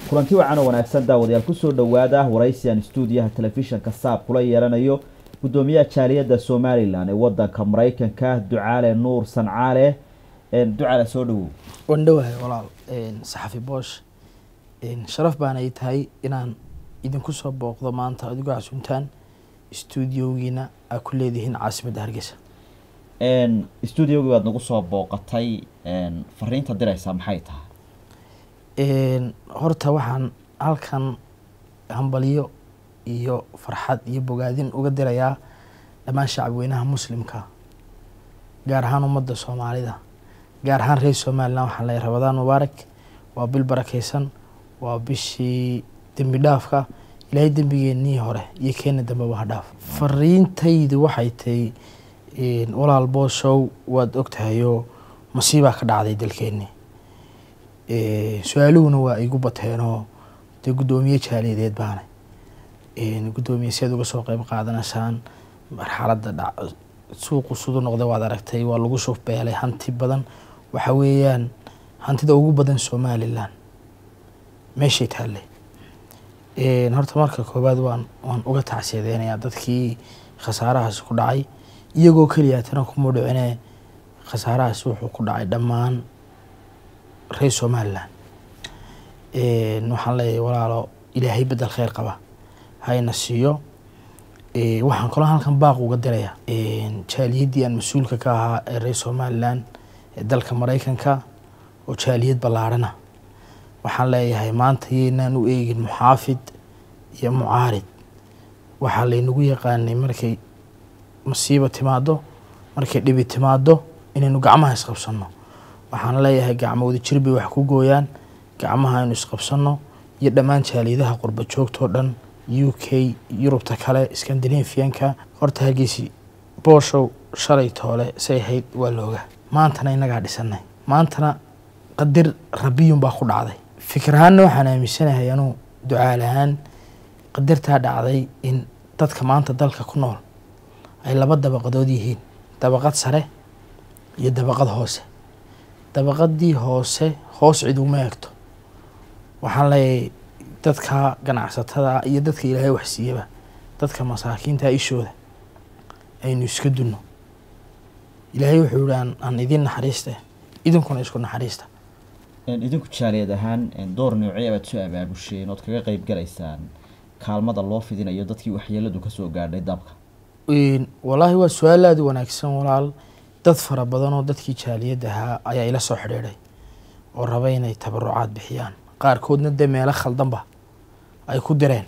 kulanti wacan oo wanaagsan daawadayaal kusoo dhowaada waraysian stuudiyaha telefishinka saab kula yeelanayo guddoomiyaha jaaliyadda somalilan ee wadanka maraykanka ducaale nuur sancaale ducaale soo dhawow waan dhowahay walaal saxafi boosh sharaf baana ay tahay inaan idinku soo booqdo maanta adigoo casuntaan stuudiogiina aa ku leedihiin caasimadda hargeysa stuudiogii baad nagu soo booqatay fariinta diraysaa maxay tahay horta waxaan halkan hambalyo iyo farxad iyo bogaadin uga dirayaa dhammaan shacabweynaha muslimka gaar ahaan ummadda soomaalida gaar ahaan reer somalilan waxaan leeyahay rabadaan mubaarak waa bil barakeysan waa bishii dembi dhaafka ilaahay dembigeenii hore iyo keena dambeba ha dhaaf fariintaydu waxay tahay walaal booshow waad ogtahayoo masiibaa ka dhacday dalkeenii su-aaluhuna waa igu bateenoo dee guddoomiye jaaliyadeed baana guddoomiye si aad uga soo qeyb qaadanaysaan marxaladda suuqu sudu noqday waad aragtay waa lagu shufbeelay hanti badan waxa weeyaan hantida ugu badan somalilan meeshay taallay horta marka koowaad waan waan uga tacsiyadeynayaa dadkii khasaarahaas ku dhacay iyagoo keliya tana kuma dhicine khasaarahaas wuxuu ku dhacay dhammaan reer somalilan waxaan leeyahay walaalo ilaahay bedel kheyr qaba hayna siiyo waxaan kaloo halkan baaq uga diraya jaaliyaddii aan mas-uulka ka ahaa ee reer somalilan ee dalka maraykanka oo jaaliyad ballaarhana waxaan leeyahay maanta yaynaan u eegin muxaafid iyo mucaarid waxaa laynagu yaqaanay markay masiiba timaado markay dhibi timaado inaynu gacmaha isqabsanno waxaan leeyahay gacmo wada jir bay wax ku gooyaan gacmaha aynu isqabsanno iyo dhammaan jaaliyadaha qurba joogtoo dhan u k yurubta kale scandinavianka horta hargeysi booshow shalay toole say ahayd waa looga maantana innagaa dhisanay maantana qadir rabiyun baa ku dhacday fikir ahaanna waxaan aaminsanahay anuu ducaal ahaan qadartaa dhacday in dadka maanta dalka ku nool ay laba dabaqadood yihiin dabaqad sare iyo dabaqad hoose dabaqadii hoose hoos cid uma eegto waxaan leeyahay dadka ganacsatada iyo dadka ilaahay waxsiiyaba dadka masaakiinta ishooda aynu iska dunno ilaahay wuxuu yihi aan idin naxariista idinkuna isku naxariista idinku jaaliyad ahaan door noocee baad soo abaabusheen ood kaga qeyb galaysaan kaalmada loo fidinayo dadkii waxyeeladu kasoo gaadhay dabka wallaahi waa su-aal aada u wanaagsan walaal dad fara badan oo dadkii jaaliyad ahaa ayaa ila soo xidhiidhay oo raba inay tabarucaad bixiyaan qaarkoodna dee meelo khaldanba ay ku direen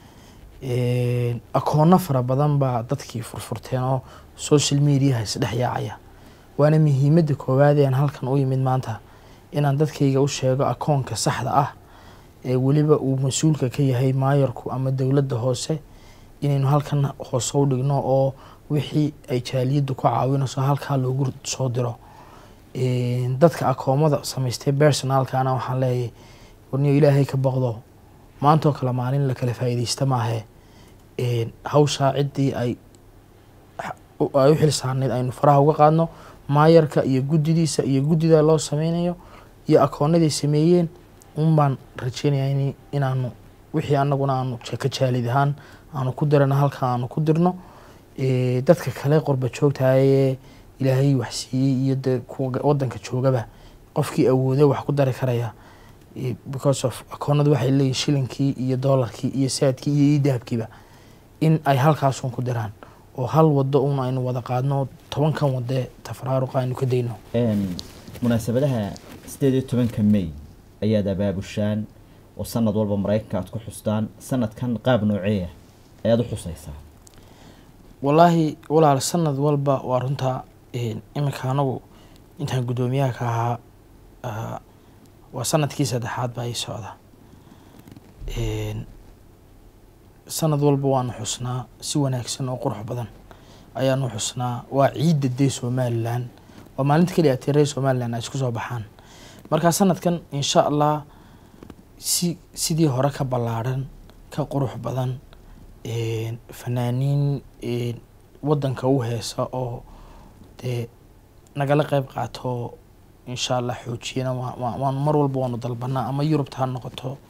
akoonno fara badan baa dadkii furfurteen oo social mediaha isdhex yaacaya waana muhiimadda koowaad aan halkan u yimid maanta inaan dadkayga u sheego akoonka saxda ah ee weliba uu mas-uulka ka yahay maayarku ama dowladda hoose inaynu halkan hoose u dhigno oo wixii ay jaaliyaddu ku caawinayso halkaa loogu soo diro dadka akoomada samaystay personalkana waxaan leeyahay warniyo ilaahay ka baqdo maantoo kale maalin la kala faa'iidaysta maahe hawshaa ciddii ay ay u xil saarnayd aynu faraha uga qaadno maayarka iyo guddidiisa iyo guddida loo sameynayo iyo akoonaday sameeyeen un baan rajeynaya inaanu wixii anaguna aanu ka jaalid ahaan aanu ku dirano halka aanu ku dirno dadka kale qorba joogtahaye ilaahay wax siiyey iyo de kuwa wadanka joogaba qofkii awoode wax ku dari karaya because of akoonadu waxay leeyihin shilinkii iyo doolarkii iyo saadkii iyo idahabkiiba in ay halkaasun ku diraan oo hal wado un aynu wada qaadno tobankan wadee tafaraaruqa aynu ka dayno munaasabadaha sideed iyo tobanka may ayaad abaabushaan oo sanad walba maraykanka aad ku xustaan sanadkan qaab nooceeya ayaad u xusaysaa wallaahi walaal sanad walba waa runtaa iminka anagu intaan guddoomiyaha ka ahaa waa sanadkii saddexaad baa ii socda sanad walba waanu xusnaa si wanaagsan oo qurux badan ayaanu xusnaa waa ciidda dee somalilan waa maalinta keliya atee reer somalilan ay isku soo baxaan markaa sanadkan insha allah si sidii hore ka ballaadhan ka qurux badan fanaaniin wadanka u heesa oo dee nagala qeyb qaato insha allah xoojiyana waan mar walba waanu dalbanaa ama yurubta ha noqoto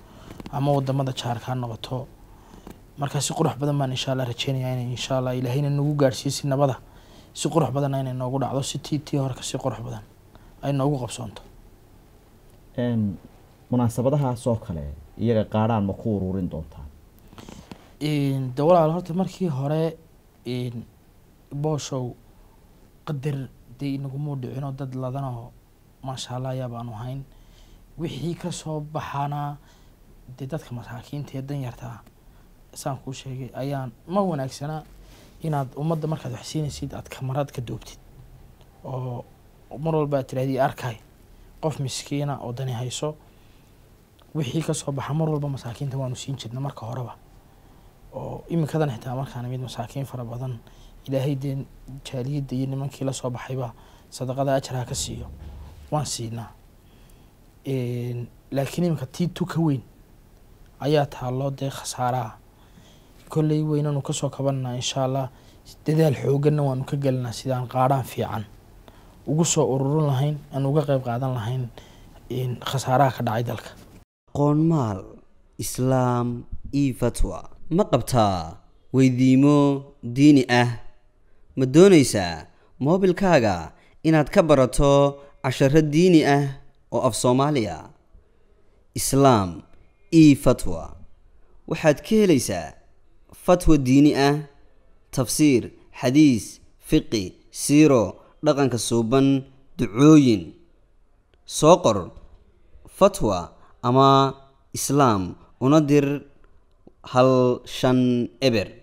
ama wadamada jaarka ha noqoto marka si qurux badan baan insha allah rajeynaya inay insha allah ilaahayna nagu gaadhsiiyo si nabada si qurux badanna inay noogu dhacdo si tii tii hore kasi qurux badan ay noogu qabsoonto Een, munaasabadahaas oo kale iyaga qaadhaan ma ku ururin doontaan Een, de walaal horta markii hore een, booshow qadar dee inaguma dhicino dad ladanoo maasha allah ayaa baanu hayn wixii kasoo baxana dee dadka masaakiinta ee danyarta saan kuu sheegay ayaan ma wanaagsana inaad ummadda markaad wax siinaysid aad kamarad ka duubtid oo mar walba aad tirahdii arkay qof miskiina oo dani hayso wixii kasoo baxa mar walba masaakiinta waanu siin jirna marka horeba oo iminkadan xitaa markaan mid masaakiin fara badan ilaahay dee jaaliyadda iyo nimankii lasoo baxayba sadaqada ajarha ka siiyo waan siinaa Een, laakiin iminka tii tu ka weyn ayaa taalloo dee khasaaraha kolley weynanu kasoo kabananaa insha allah dadaal xooganna waanu ka gelinaa sidaan qaadhaan fiican ugu soo ururin lahayn aan uga qeyb qaadan lahayn een, khasaaraha ka dhacay dalka qoonmaal islaam io fatwa ma qabtaa weydiimo diini ah ma doonaysaa moobilkaaga inaad ka barato casharo diini ah oo af soomaaliya islaam io fatwa waxaad ka helaysaa fatwa diini ah tafsiir xadiis fiqi siiro dhaqanka suuban ducooyin soo qor fatwa ama islaam una dir hal shan eber